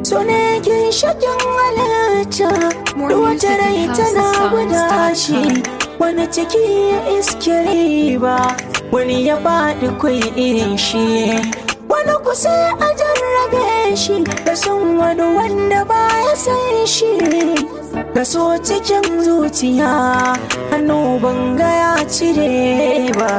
so ne ginshakin halitta wata rai tana guda shi wani ciki ya iske riba wani ya faɗi kwai irin shi wani kusa a jarrabe shi da son wani wanda ba ya san shi kaso cikin zuciya hannu banga ya cire ba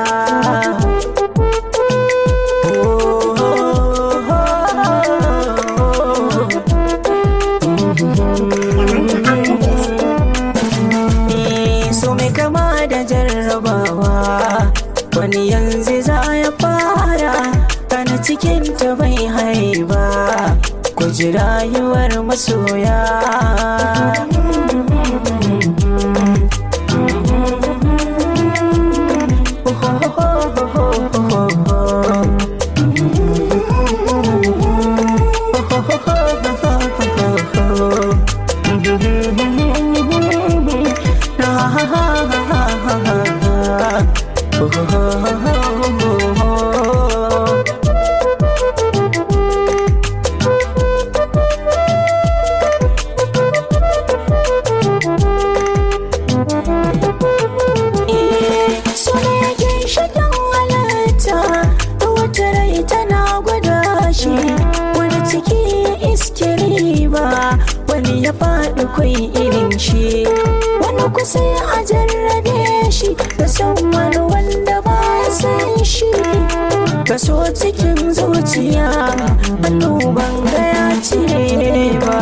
so mai kama da jarrabawa wani yanzu za ya fara kana cikin ta bai haiba ku ji rayuwar masoya so ne yake shakin halitta da wata rai tana gwada shi wani ciki ya iske riba wani ya faɗi kwai irin shi wani kusa a jarrabe shi da san wani wanda ba ya san shi kaso cikin zuciya hannu ban ga ya cire ba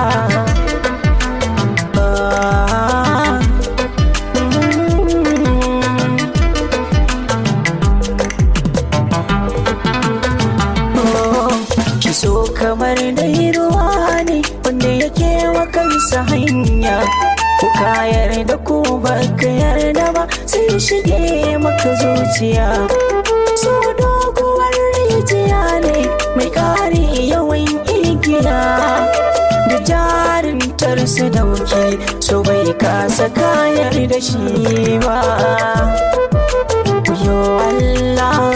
Ah, mm. ki so kamar dai ruwa ne wanda yake wa kansa hanya ku kayar da ku baka yarda ba sai shige maka zuciya so doguwar rijiya ne mai kare yawan igiya da jarin tarsa dauki so bai kasa kayar da shi ba yo Allah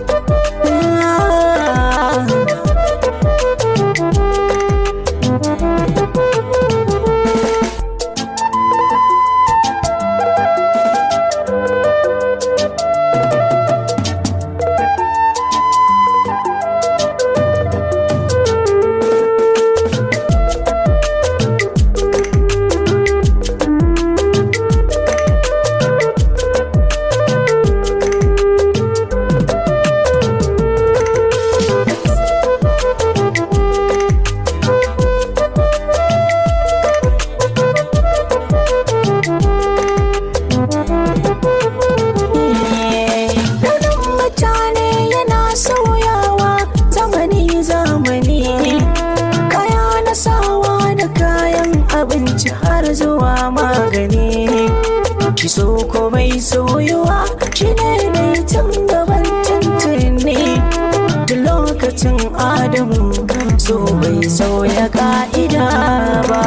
Launin mutane yana sauyawa zamani zamani kaya na sawa da kayan abinci har zuwa magani kiso ko mai soyuwa shi ne mai tun gaban tuntuni da lokacin adamu so bai sauya ka'ida ba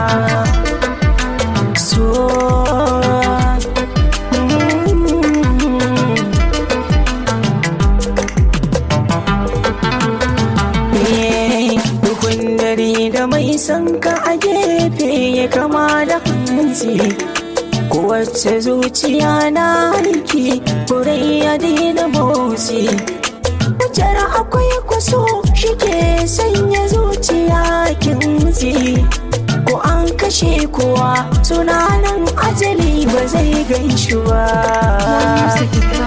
so mm. Dukun dare da mai sanka a gefe ya kama da hanci Kowace zuciya na aiki kurai ya daina motsi Wajar akwai kwaso shi ke sanya zuciya kinzi Ko an kashe kowa tunanin ajali ba zai gan shi ba